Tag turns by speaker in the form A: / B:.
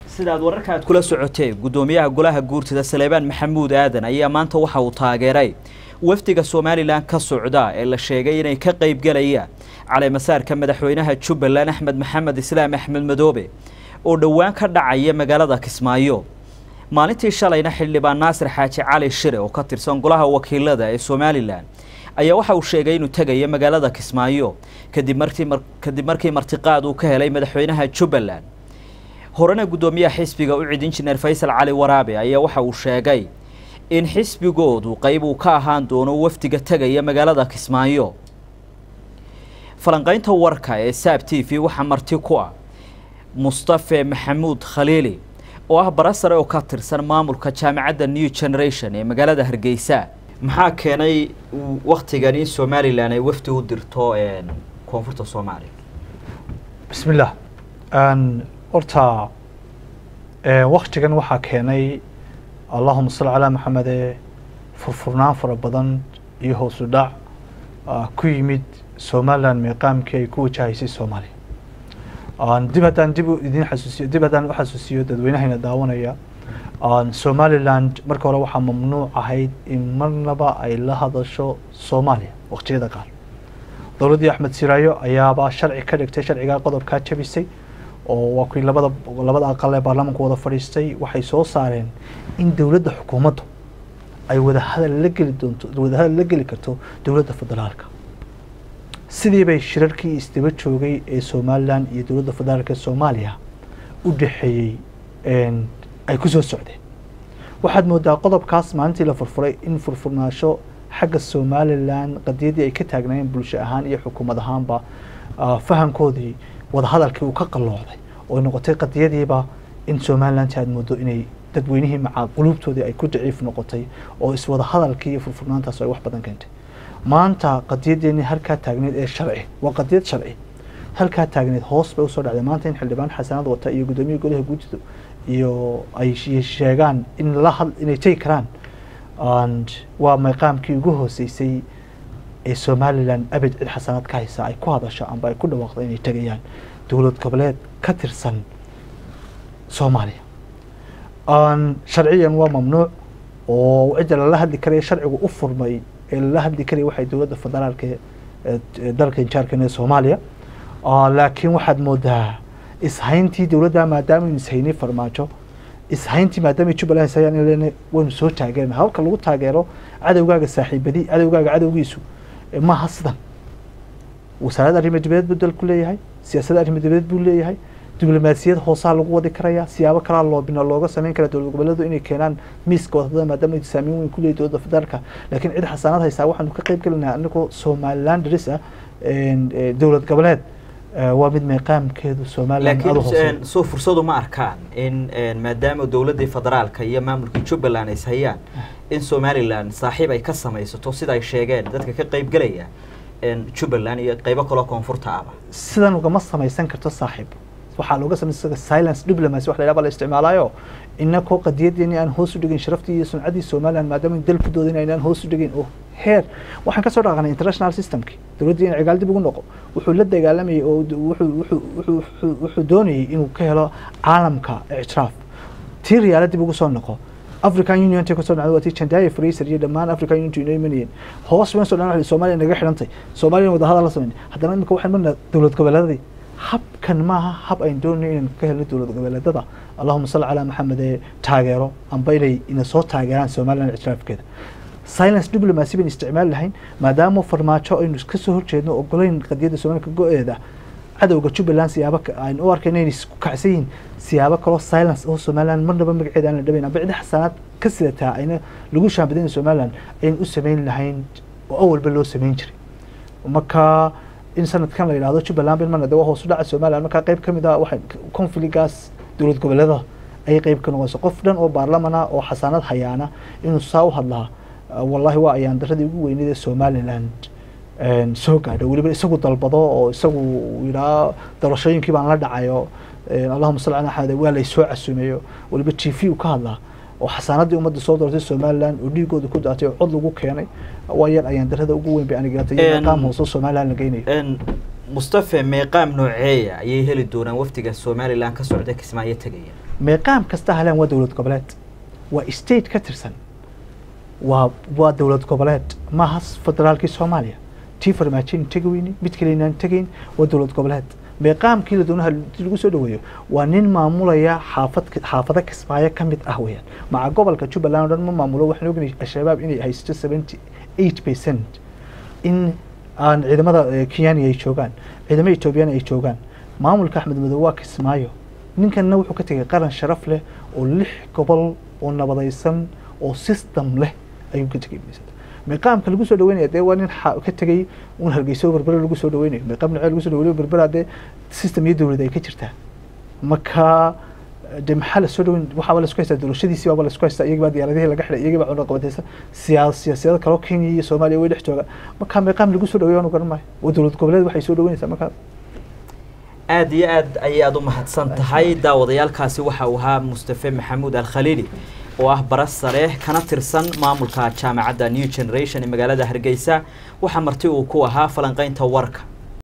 A: sidaad wararka aad kula socotee guddoomiyaha golaha guurtida saleebaan maxamuud aadan ayaa maanta waxa uu taageeray wafdiga somalilan ka socda ee la sheegay inay ka qaybgalayaan caleemasaarka madaxweynaha jubbaland axmed maxamed islaam axmed madoobe oo dhowaan ka dhacaya magaalada kismaayo maalintii shalayna xildhibaan naasir xaaji cali shire oo ka tirsan golaha wakiilada ee somalilan ayaa waxa uu sheegay inuu tegayo magaalada kismaayo kadib markii kadib markii martiqaad uu ka helay madaxweynaha jubbaland horena guddoomiyaha xisbiga u cid injineer faysal cali waraabe ayaa waxa uu sheegay in xisbigoodu qayb uu ka ahaan doono wafdiga tegaya magaalada kismaayo falanqaynta warka ee saab t v waxaa marti ku ah mustafe maxamuud khaliili oo ah barasare oo ka tirsan maamulka jaamacadda new generation ee magaalada hargeysa maxaa keenay waktigan in somalilan ay wafdi u dirto koonfurta soomaaliya
B: bismillah horta waktigan waxaa keenay allahuma salli calaa maxamede furfurnaan fara badan iyo hoosu dhac ku yimid somalilan meeqaamkii ay ku wajahaysay soomaaliya dib haddaan dib idin xasuusiyo dib haddaan u xasuusiyo dadweynahayna daawanaya somaliland marka hore waxaa mamnuuc ahayd in marnaba ay la hadasho soomaaliya waqtiyada qaar dowladdii axmed siraayo ayaaba sharci ka dhigtay sharcigaa qodobkaa jabisay oo waa kuwii labada labada aqal ee baarlamaanku wada fadhiistay waxay soo saareen in dowladda xukuumaddu ay wadahadal la geli doonto wadahadal la geli karto dowladda federaalka sidii bay shirarkii isdaba joogay ee somalilan iyo dowladda federaalka ee soomaaliya u dhexeeyey ay ku soo socdeen waxaad moodaa qodobkaas maalintii la furfuray in furfurnaasho xagga somalilan qadiyadii ay ka taagnaayeen bulsho ahaan iyo xukuumad ahaanba fahamkoodii wadahadalkii uu ka qalloocday oo noqotay qadiyadiiba in somalilanti aad moodo inay dadweynihii macaa quluubtoodii ay ku daciif noqotay oo iswada hadalkii iyo furfurnaantaas ay wax badan keentay maanta qadiyadeeni halkaa taagneed ee sharci waa qadiyad sharci halkaa taagneed hoos bay usoo dhacday maanta in xildhibaan xasanad wata iyo guddoomiya golaha guudidu iyo ay sheegaan in la had inay tegi karaan waa meeqaamkii ugu hooseysay ee somalilan abed cid xasanad ka haysa ay ku hadasho amba ay ku dhawaaqdo inay tegayaan dowlad goboleed ka tirsan soomaaliya sharciyan waa mamnuuc oo cidda lala hadli karaya sharcigu u furmay ee lala hadli karaya waxay dowladda federaalka dalka injaarkan ee soomaaliya laakiin waxaad moodaa ishayntii dowladda maadaama aynu ishaynay farmaajo ishayntii maadaama jubbaland ishayaan in lena waynu soo taageerna halka lagu taageero cadowgaaga saaxiibadii cadowgaaga cadowgiisu maaha sidan wasaaradda arrimo dibadeed buu dalku leeyahay siyaasadda arrimo dibadeed buu leeyahay diblomaasiyad hoosaha lagu wadi karaya siyaabo kalaa loobina looga sameyn kara dowlad goboleedu inay keenaan miiska wadadada maadaama saameyn weyn kuleeyahy dowladda federaalka laakiin cid xasaanad haysaa waxaanu ka qeyb gelinaa anagoo somaliland daris ah dowlad goboleed waa mid meeqaamkeedu somaliland
A: laakiin soo fursadu ma arkaan in maadaama dowladdii federaalka iyo maamulkii jubbaland ay hayaan in somaliland saaxiib ay ka samaysato sida ay sheegeen dadka ka qeyb gelaya jubbaland iyo qeybo kaloo koonfurta ahba
B: sidan ugama samaysan karto saaxiib waxaa looga samaysan silence diplomacy wax la yidhaha baa la isticmaalayo inakoo qadiyadeeni aan hoos u dhigin sharaftii iyo suncadii somaliland maadaama dal ku doodin aynaan hoos u dhigin oo heer waxaan kasoo dhaqanay international systemki dowladdii in cigaal dib ugu noqo wuxuu la dagaalamayay oo wuxuu doonayay inuu ka helo caalamka ictiraaf tii riyaala dib ugu soo noqo african union tay kasoo dhacday waa tii jandaya fraser iyo dhammaan african union inoo imanayeen hoos weyn soo dhan soomaaliya naga xidhantay soomaaliya wadahadal la sameyn haddana imika waxaan marnaa dowlad goboleedadii habkan maaha hab ayn doonay inaan ka helno dowlad goboleedada allahuma salli calaa maxamed ee taageero amba inay ina soo taageeraan somaliland ictiraafkeeda silence diplomacy bayn isticmaali lahayn maadaama farmaajo aynu ka soo horjeedno ogolayn qadiyadda somaliland ka go-eeda cadowga jubbaland siyaabo aynu u arkayno inay isku kacsan yihiin siyaabo kaloo silence oo somaliland marnaba magaceeda aan la dhabayn amba cidi xasanaad ka sidataa ayna lagu shaambadayn somaliland aynu u samayn lahayn oo awalba loo samayn jiray marka in sanadkan la yidhahdo jubbaland bin marna de waa hoos u dhaca somaliland markaa qeyb ka mid ah waxay confligaas dowlad goboleedada ayay qeyb ka noqonaysa qof dhan oo baarlamana oo xasaanad hayaana inuu saa u hadlaa wallahi waa ayaan daradii ugu weyneyd ee somaliland soo gaadho weliba isagu dalbado oo isagu yidhaha doorashooyinkii baan la dhacayo allahuma salli ala axmed waa laysoo casuumeeyo weliba t v u ka hadlaa oo xasaanadii ummadda soo doortay somaliland oo dhiigooda ku daatay oo cod lagu keenay waa yar ayaan darada ugu weyn bay anigatay iyo maqaam hoose somaliland la geynayo
A: mustafe meeqaam nooceeya ayay heli doonaan wafdiga somaliland ka socda kismaayo tegaya
B: meeqaam kasta halaan waa dowlad goboleed waa state ka tirsan waa waa dowlad goboleed maaha federaalkii soomaaliya tii farmaajoyn tegi weyne mid kale inaan tegayn waa dowlad goboleed meeqaamkii la doonaha lagu soo dhaweeyo waa nin maamulaya xaafad xaafado kismaayo ka mid ah weeyaan maca gobolka jubbaland o dhan ma maamulo waxaan ognahay al-shabaab inay haysto seventy eight percent in aan ciidamada kenyani ay joogaan ciidamada etoobiyana ay joogaan maamulka axmed madow waa kismaayo ninkanna wuxuu ka tegay qaran sharaf leh oo lix gobol oo nabadaysan oo system leh ayuu ka tegay meeqaamka lagu soo dhaweynaya dee waa nin ka tegay un hargeyso berbera lagu soo dhaweynayo meeqaam nacee lagu soo dhaweynayo berbera dee system iyo dowlad ay ka jirtaa marka de maxaa la soo dhaweyn waxaaba la isku haystaa doorashadiisii baaba la isku haystaa iyagii baa diyaaradihii laga xidhay iyagii baa cunaq qabataysa siyaas siyaasiyada kaloo kenya iyo soomaaliya way dhex joogaan marka meeqaam lagu soo dhaweeyo aanu garan maayo waa dowlad goboleed waxay soo dhaweynaysaa markaa
A: aada iyo aad ayaad u mahadsan tahay daawadayaalkaasi waxa uu ahaa mustafe maxamuud alkhaliili oo ah bara sare kana tirsan maamulka jaamacadda new generation ee magaalada hargeysa waxaa marti uu ku ahaa falanqeynta warka